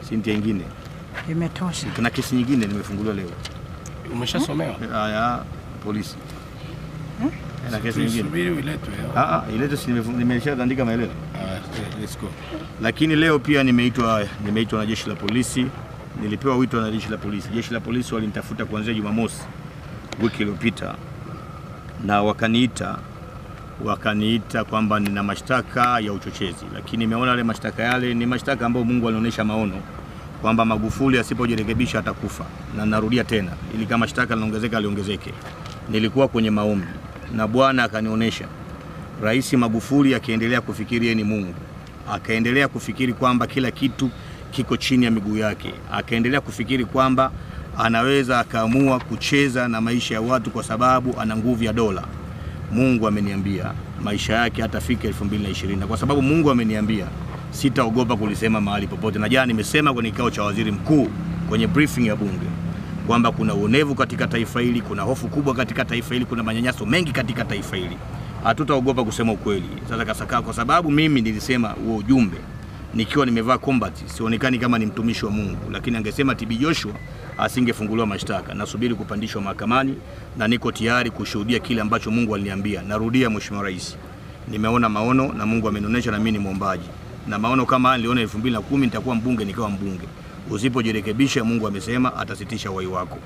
Sintia ingine. Imetosha. Kuna kesi nyingine nimefunguliwa leo. Umeshasomewa? Haya polisi. Na kesi nyingine. Subiri uiletwe. Ah ah, ile si nimefu- nimeshaandika maelezo. Ah, let's go. Lakini leo pia nimeitwa nimeitwa na jeshi la polisi. Nilipewa wito na jeshi la polisi. Jeshi la polisi walinitafuta kuanzia Jumamosi wiki iliyopita na wakaniita wakaniita kwamba nina mashtaka ya uchochezi, lakini nimeona yale mashtaka yale ni mashtaka ambayo Mungu alionyesha maono kwamba Magufuli asipojirekebisha atakufa, na narudia tena, ili kama shtaka linaongezeka liongezeke. Nilikuwa kwenye maombi na Bwana akanionyesha Rais Magufuli akiendelea kufikiri yeye ni Mungu, akaendelea kufikiri kwamba kila kitu kiko chini ya miguu yake, akaendelea kufikiri kwamba anaweza akaamua kucheza na maisha ya watu kwa sababu ana nguvu ya dola. Mungu ameniambia maisha yake hatafika 2020 na kwa sababu Mungu ameniambia sitaogopa kulisema mahali popote, na jana nimesema kwenye kikao cha waziri mkuu kwenye briefing ya bunge kwamba kuna uonevu katika taifa hili, kuna hofu kubwa katika taifa hili, kuna manyanyaso mengi katika taifa hili. Hatutaogopa kusema ukweli. Sasa kasaka, kwa sababu mimi nilisema huo ujumbe nikiwa nimevaa combat, sionekani kama ni mtumishi wa Mungu, lakini angesema TB Joshua asingefunguliwa mashtaka. Nasubiri kupandishwa mahakamani na niko tayari kushuhudia kile ambacho Mungu aliniambia. Narudia, Mheshimiwa Rais, nimeona maono na Mungu amenionyesha, na mimi ni mwombaji, na maono kama haya niliona 2010 nitakuwa mbunge, nikawa mbunge. Usipojirekebisha, Mungu amesema atasitisha uhai wako.